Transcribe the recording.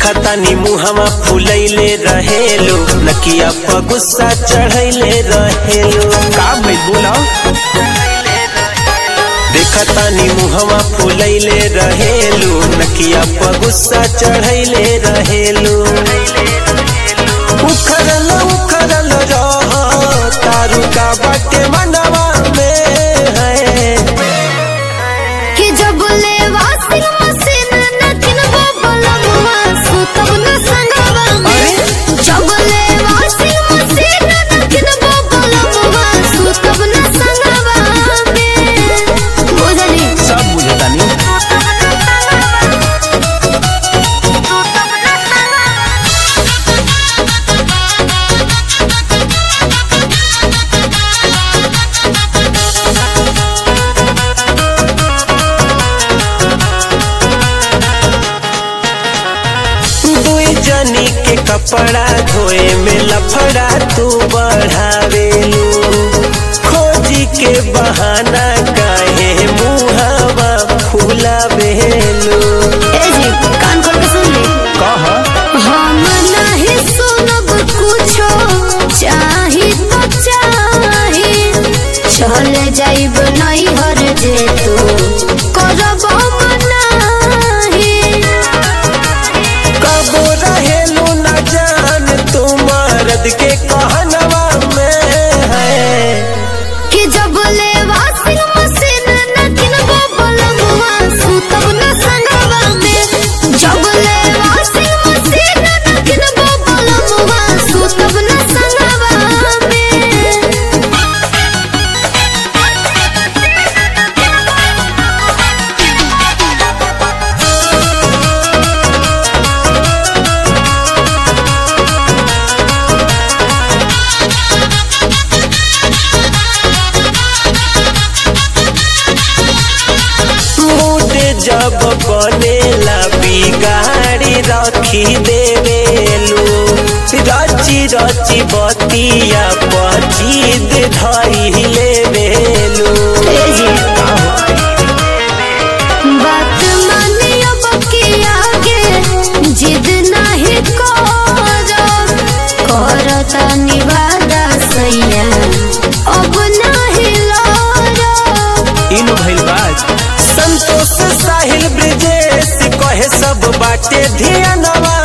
देखा तानी मुहवा फुलैले रहेलो नकिया पर गुस्सा चढ़ैले रहेलो का भइल बोला देखा तानी मुहवा फुलैले रहेलो नकिया पर गुस्सा चढ़ैले रहेलो उखरल उखरल रह तारू का बाटे मनवा में है कि जब ले वाशिंग मशीन न किनबो बलमुआ सुतब न संगवा में जब ले वाशिंग मशीन न किनबो बलमुआ सुतब न संगवा में बुझली सब बुझतानी दुई जनी के कपड़ा धोए में लफड़ा तू बढ़ावेलू खोजी के बहाना काहे मुहवा फुलावेलू ए जी कान खोल के सुन ले कह हम नहीं सुनब कुछो चाही तो चाही चल जाइब नहीं हर जे तू करब मनाही कबो रहेलू न जान तू मर्द के कहनवा में है कि जब ले वाशिंग मशीन न किनबो बलमुआ सुतब न संगवा में जब ले वाशिंग मशीन न किनबो बलमुआ सुतब न संगवा में मूड जब बनेला बिगाड़ी रखी देवेलू रची रची बतिया पचीद धई लेवेलू बात मानियो बकी आगे जिद नहीं करो करता निवादा सैया अब नहीं लड़ो इन भइल बात संतोष साहिल ब्रिजेश कहे सब बाटे धियानवा